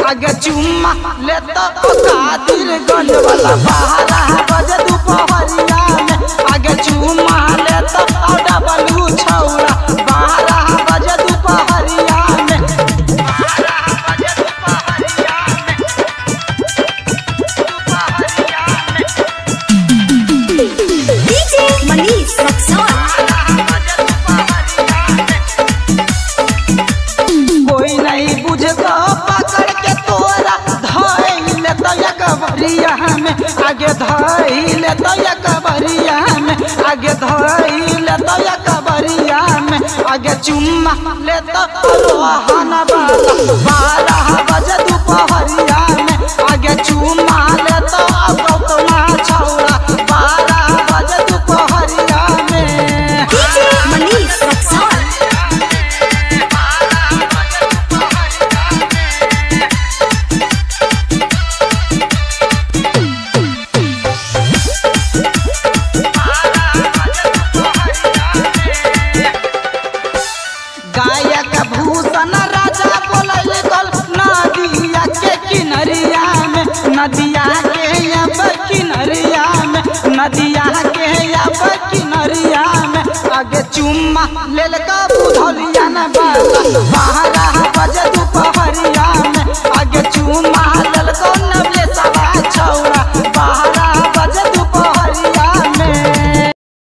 आगे चुम्मा लेता कादिर गंज वाला बारह बजे दोपहरिया में आगे चुम्मा लेता डबलू छौरा बारह बजे दोपहरिया में बारह बजे दोपहरिया में दोपहरिया में DJ Manish Roxon. कोई नहीं बुझता पकड़ के तोरा धैल तो कबरिया में आगे धैल तो कबरिया में आगे धैल तो कबरिया में आगे चुम्मा ले तो रोहन वाला बारह बजे दोपहरिया में आगे चुम्मा ले तो गौतमा छौरा बारह बजे दोपहरिया में DJ Manish Roxon. गायक भूषण राजा बोलल गल नदिया के किनरिया में नदिया के अब किनरिया में नदिया के अब किनरिया में आगे चुम्मा लेल का बुधलिया न बारह बजे दोपहर